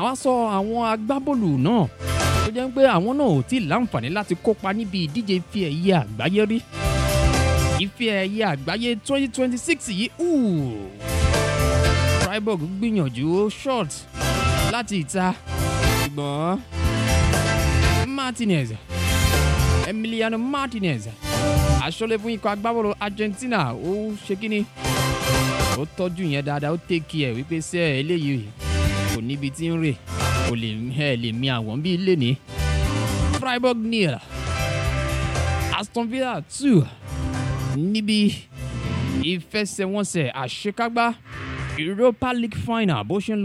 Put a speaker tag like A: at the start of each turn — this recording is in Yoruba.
A: àwọn sọ àwọn agbábọ́ọ̀lù náà tó jẹ́ pé àwọn náà ò tí ì láǹfààní láti kópa níbi ìdíje ife ẹ̀yẹ àgbáyé rí ife ẹ̀yẹ àgbáyé 2026 yìí ooh, Freiburg gbìyànjú shot láti ìta ṣùgbọ́n Martinez Emiliano Martinez aṣọ́lé fún ikọ̀ agbábọ́ọ̀lù Argentina ó ṣe kíni ó tọ́jú yẹn dáadáa ó tẹ́kì ẹ̀ wípé sẹ́ eléyìí kò níbi tí ń rè kò lè ẹ̀ lè mi àwọn bíi lẹ́ni Freiburg nil Aston Villa two níbi ìfẹsẹ̀wọnsẹ̀ àṣekágbá Europa League final bó ṣe ń lọ.